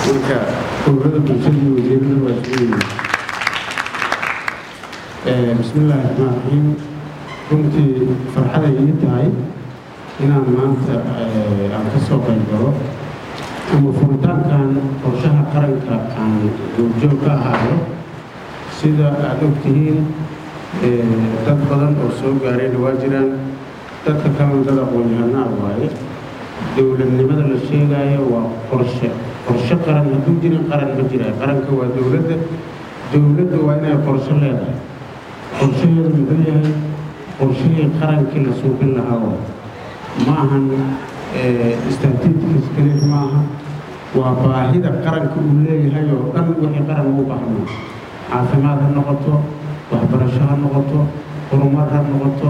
marka ururada bulshada iyo wasiirada waa isugu yimid bismillaahi raxmaan raxiim runtii farxaday ii tahay inaan maanta aan ka soo qayb galo ama furitaankan qorshaha qaranka aan goobjoog ka ahaayo sida aada ogtihiin dad badan oo soo gaarayna waa jiraan dadka kalena dad aqoon-yahanaa waaye dowladnimada la sheegaayo waa qorshe qorshe qaran hadduu jirin qaran ma jira qaranka waa dowladda dowladda waa inay qorshe leedahay qorshaheedu muxuu yahay qorshihii qarankii la suubin lahaa waa ma ahan statistics keliya ma aha waa baahida qaranka uu leeyahay oo dhan wixii qaran ugu baahno caafimaad ha noqoto waxbarasho ha noqoto horumar ha noqoto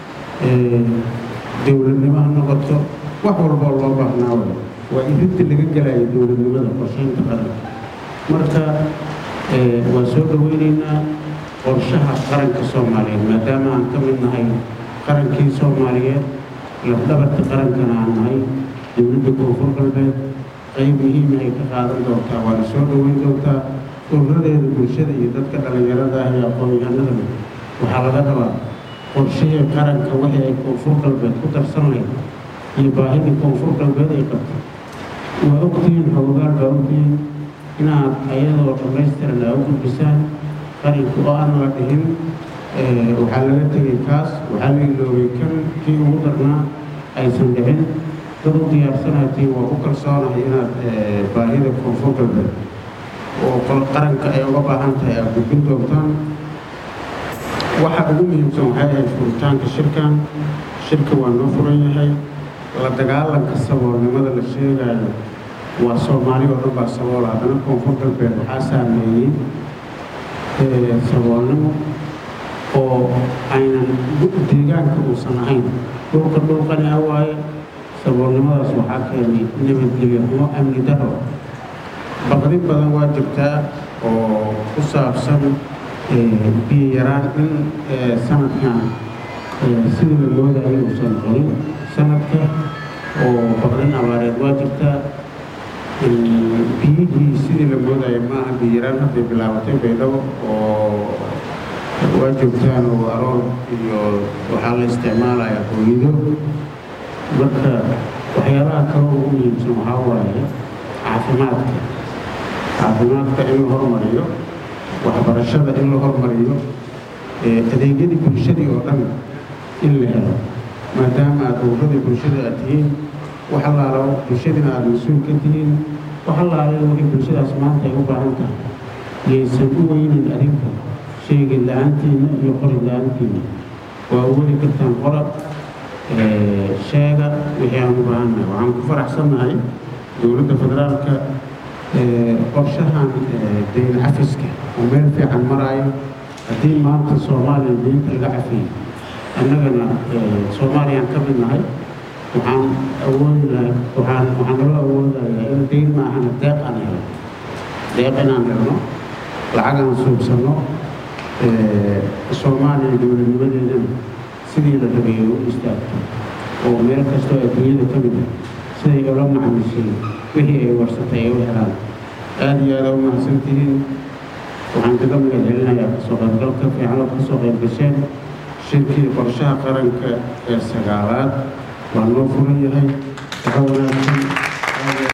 dowladnimo ha noqoto wax walboo loo baahnaa way waa irinta laga gelayo dowladnimada qorsheynta qaranka marka waa soo dhoweyneynaa qorshaha qaranka soomaaliyeed maadaama aan ka mid nahay qarankii soomaaliyeed lafdhabarta qarankana aan nahay dowladda koonfur galbeed qayb muhiima ay ka qaadan doontaa waana soo dhoweyn doontaa ururadeeda bulshada iyo dadka dhallinyarada ah iyo aqoon-yahanadana waxaa laga rabaa qorshihii qaranka wixii ay koonfur galbeed ku darsan lahayd iyo baahidii koonfur galbeed ay qabtay waa ogtihiin xoogaal baa ogtihiin inaad ayadoo dhammaystiran aa u gudbisaan qaranka oo aan la dhihin waxaa laga tegay kaas waxaa la iloobay kan kii ugu darnaa aysan dhicin dad u diyaarsanaatiin waa ku kalsoonahay inaad baahida koonfur galbeed oo qaranka ay uga baahan tahay aad gudbin doontaan waxa ugu muhiimsan waxay ahayd furitaanka shirkan shirka waa noo furan yahay la dagaalanka saboolnimada la sheegaayo waa soomaali oo dhan baa sabool haddana koonfur galbeed waxaa saameeyey saboolnimo oo aynan deegaanka uusan ahayn dhulka dhulqani ah waaye saboolnimadaas waxaa keenay nabadgelyo xumo amni daro baqdin badan waa jirtaa oo ku saabsan biyo yaraan in sanadkan sidii la moodayo uusan qorin sanadka oo baqdin abaareed waa jirtaa biyihii sidii la moodayo maaha biyo yaraan hadday bilaabatay baydhabo oo waa joogtaan oo aroor iyo waxaa la isticmaalaya hooyido marka waxyaalaha kale ugu muhiimsan waxaa waaye caafimaadka caafimaadka in la hormariyo waxbarashada in la hormariyo adeegyadii bulshadii oo dhan in la helo maadaama aad urradii bulshada aad tihiin wax allaalo bulshadiina aada mas-uul ka tihiin wax allaale wixii bulshadaas maanta ay u baahan tahay yaysan u weynin adinka sheegi la-aantiina iyo qori la-aantiina waa weli kartaan qora sheega wixii aan u baahannahay waxaan ku faraxsannahay dowladda federaalka qorshahan dayn cafiska oo meel fiican maraayo haddii maanta soomaaliya deynta laga cafiyey annagana soomaaliyaan ka mid nahay waxaan awoodi lahay waxaan waxaan nala awoodayaa in deyn ma ahana deeq aan helo deeq inaan helno lacag aan suubsanno soomaaliya dowladnimadeedana sidii la rabeeyo u istaagto oo meel kastoo adduunyada ka mid ah siday ula macamisay wixii ay warsatay ay u helaan aada iyo aada u mahadsantihiin waxaan kaga magad celinayaa kasoo qaybgalka fiican oo kasoo qayb gasheen shirkii qorshaha qaranka ee sagaalaad waa noo furan yahay waxa wanaagsan